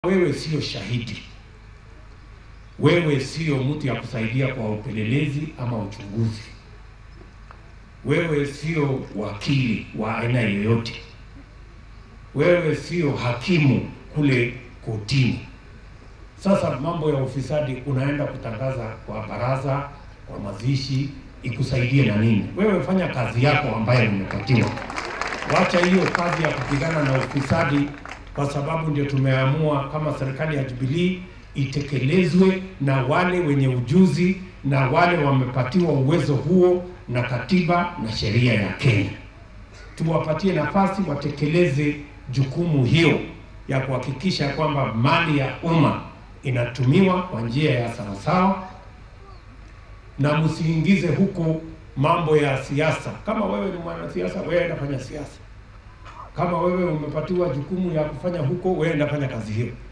Wewe sio shahidi, wewe sio mtu ya kusaidia kwa upelelezi ama uchunguzi, wewe sio wakili wa aina yoyote, wewe sio hakimu kule kotini. Sasa mambo ya ufisadi unaenda kutangaza kwa baraza, kwa mazishi, ikusaidie na nini? Wewe fanya kazi yako ambayo umepatiwa. Wacha hiyo kazi ya kupigana na ufisadi, kwa sababu ndio tumeamua kama serikali ya Jubilee itekelezwe na wale wenye ujuzi na wale wamepatiwa uwezo huo na katiba na sheria ya Kenya. Tuwapatie nafasi watekeleze jukumu hiyo ya kuhakikisha kwamba mali ya umma inatumiwa kwa njia ya sawasawa, na msiingize huko mambo ya siasa. Kama wewe ni mwanasiasa, wewe enda fanya siasa. Kama wewe umepatiwa jukumu ya kufanya huko, wewe enda fanya kazi hiyo.